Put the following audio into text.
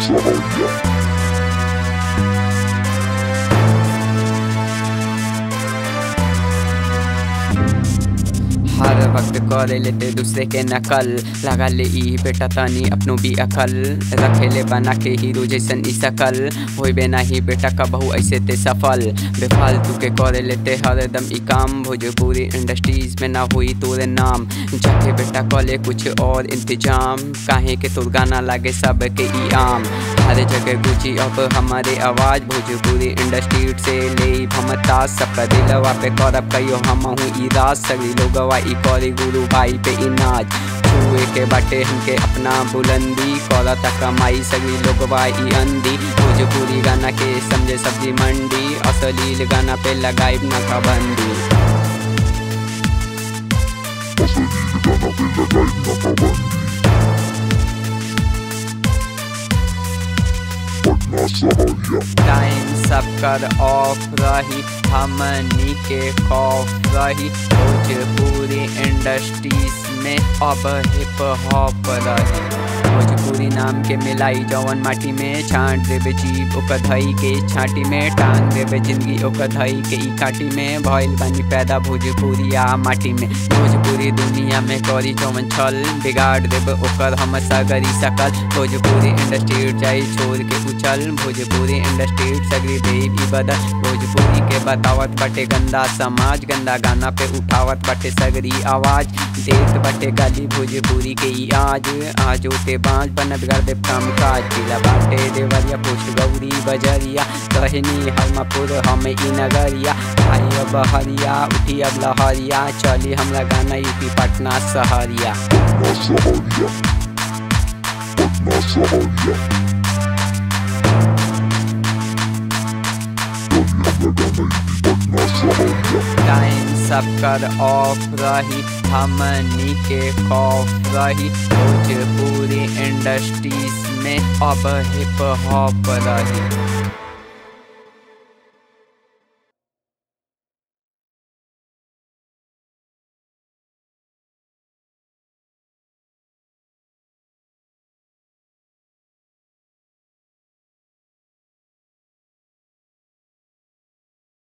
सहरिया हर वक्त करे लेते दूसरे के नकल लगा ले ई बेटा तनी अपनो भी अकल रखे ले बना के हीरो जैसन ई सकल होई बे नहीं बेटा कबहू ऐसे ते सफल बेफालतू के करे लेते हरदम ई काम भोजपुरी इंडस्ट्रीज में ना हुई तोरे नाम जाके बेटा कले कुछ और इंतजाम काहे के तोर गाना लागे सब के ई आम हर जगह गुची अब हमारे आवाज भोजपुरी इंडस्ट्री से ले भमता सबका दिलवा पे करब कहियो हम हूँ ई राज सभी लोगवा ई करी गुरु भाई पे ई नाच छुए के बाटे हमके अपना बुलंदी करता कमाई सभी लोगवा ई अंधी भोजपुरी गाना के समझे सब्जी मंडी असलील गाना पे लगाई ना पाबंदी असलील गाना पे लगाई ना पाबंदी पटना सहरिया टाइम सब कर ऑफ रही हमनी के खौफ रही भोजपुरी इंडस्ट्रीज में अब हिप हॉप रही भोजपुरी नाम के मिलाई जवन माटी में छांट देवे जीव ओकर धई के छाटी में टांग देवे जिंदगी ओकर धई के ई काटी में भइल बानी पैदा भोजपुरिया माटी में भोजपुरी दुनिया में करी जवन छल बिगाड़ देवे ओकर हम सगरी सकल भोजपुरी इंडस्ट्री जाई छोड़ के उछल भोजपुरी इंडस्ट्री सगरी देव ई बदल भोजपुरी के बतावत बाटे गंदा समाज गंदा गाना पे उठावत बाटे सगरी आवाज देत बाटे गाली भोजपुरी के ई आज आज होते बाँच बनत कर दे काम काज जिला बाटे देवरिया पोस्ट गौरी बजरिया कहनी हरमापुर हम ई नगरिया आई अब हरिया उठी अब लहरिया चली हमरा गाना यूपी पटना सहरिया पटना सहरिया पटना सहरिया चली हमरा गाना यूपी पटना सहरिया टाइम सब कर ऑफ रही हमनी के खौफ रही भोजपुरी इंडस्ट्रीज में अब हिप हॉप रही